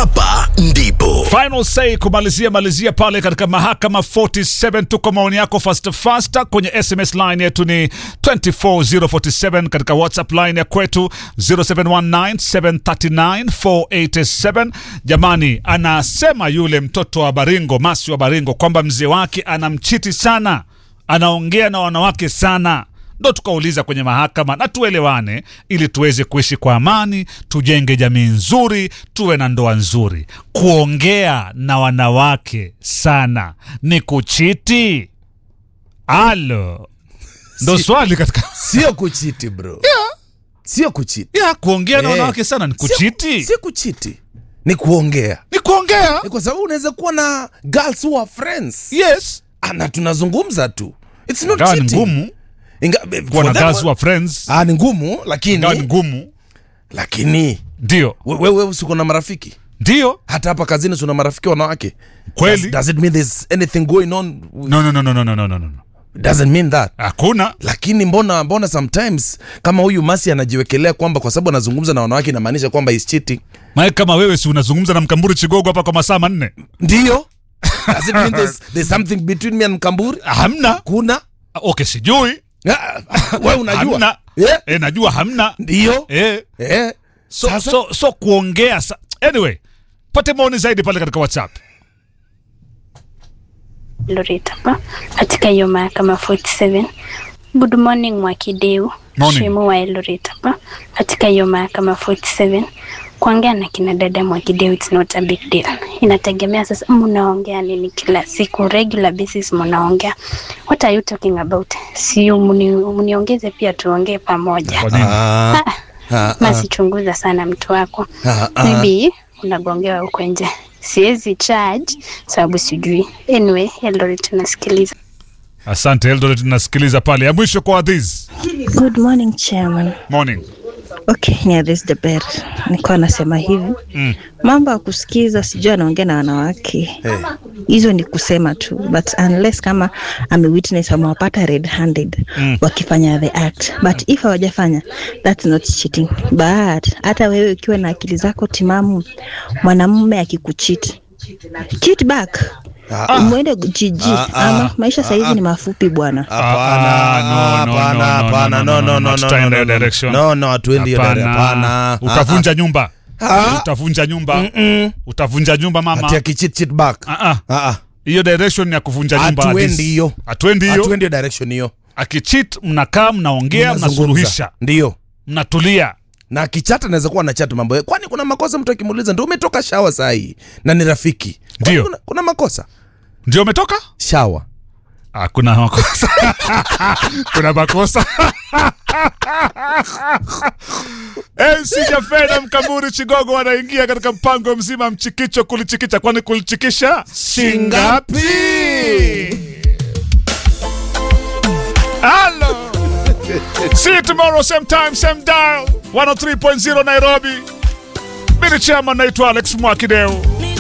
hapa ndipo Final say kumalizia malizia pale katika mahakama 47. Tuko maoni yako fast fast kwenye SMS line yetu ni 24047, katika WhatsApp line ya kwetu 0719739487. Jamani, anasema yule mtoto wa Baringo, Masi wa Baringo, kwamba mzee wake anamchiti sana, anaongea na wanawake sana ndo tukauliza kwenye mahakama na tuelewane, ili tuweze kuishi kwa amani, tujenge jamii nzuri, tuwe na ndoa nzuri. Kuongea na wanawake sana ni kuchiti? Alo, ndo swali katika sio kuchiti bro sio kuchiti ya kuongea na Eh, wanawake sana ni sio- kuchiti? sio kuchiti ni kuongea Ni kuongea, Ni kwa sababu unaweza kuwa na girls who are friends yes. Ah, na tunazungumza tu it's not Ingawa ni cheating. ngumu Inga- eh, kuwa for na them- guys wa friends, Ah, ni ngumu lakini ingawa ni ngumu, lakini ndio wewe we, we, siko na marafiki ndio hata hapa kazini suna marafiki wanawake kweli. does, does it mean there's anything going on No, no, no, no, no, no, no, no, no. doesn't mean that Hakuna lakini mbona mbona sometimes kama huyu masi anajiwekelea kwamba kwa sababu anazungumza na wanawake inamaanisha kwamba is cheating Mae, kama wewe si unazungumza na mkamburi chigogo hapa kwa masaa manne? ndio does it mean there's, there's something between me and mkamburi Hamna. kuna Okay, sijui Ah, wewe unajua hamna. yeah. E, najua hamna ndio e, eh. so, Sasa- so, so kuongea sa... anyway, pate maoni zaidi pale katika WhatsApp. Loretta hapa katika hiyo mahakama 47. Good morning Mwakideu, Morning. Shemu wa Eldoret hapa katika hiyo mahakama 47. Kuongea na kina dada Mwakideu it's not a big deal. Inategemea sasa mnaongea nini kila siku, regular basis mnaongea. What are you talking about? Si mni, mniongeze pia tuongee pamoja. Kwa nini? Ah, Ah, ah, Masichunguza sana mtu wako. ah, ah. Maybe unagongewa huko nje. Siwezi charge sababu sijui. Anyway, Eldoret tunasikiliza. Asante Eldoret, nasikiliza pale. Ya mwisho kwa Adhiz. Good morning chairman. Morning. Okay, Nyadis the Bear. Nilikuwa nasema hivi Mm. mambo ya kusikiza, sijui anaongea na wanawake hizo ni kusema tu, but unless kama amewitness amewapata red handed Mm. wakifanya the act, but if hawajafanya that's not cheating. But hata wewe ukiwa na akili zako timamu, mwanamume akikucheat cheat back Ah, mwende jiji Ah, ah, ama maisha saizi ni mafupi bwana. Hapana, Ah, no, no, hapana, no, no, hapana, no, no, no, no, no, no, tutaenda no, hiyo no, direction. no, no, hatuendi hiyo dire- hapana. Utavunja nyumba. Ah. Utavunja nyumba. Mm-mm. Utavunja nyumba mama. Ati akicheat, cheat back. Ah, ah. Ah, ah. Hiyo direction ni ya kuvunja nyumba. Hatuendi Adhiz. hiyo. Hatuendi hiyo. Hatuendi hiyo direction hiyo Akicheat mnakaa mnaongea Mnazungumza. mnasuluhisha. ndio Mnatulia. na kichata anaweza kuwa anachata mambo ya- kwani kuna makosa mtu akimuuliza ndio umetoka shawa saa hii na ni rafiki Kwani Ndio. kuna, kuna makosa Ndio umetoka? shawa Ah, kuna makosa. kuna makosa. MC Jafe na Mkamburi Chigogo wanaingia katika mpango mzima mchikicho kulichikicha, kwani kulichikisha shingapi? Hello. See you tomorrow same time same dial 103.0 Nairobi. Mimi ni chairman naitwa Alex Mwakideu.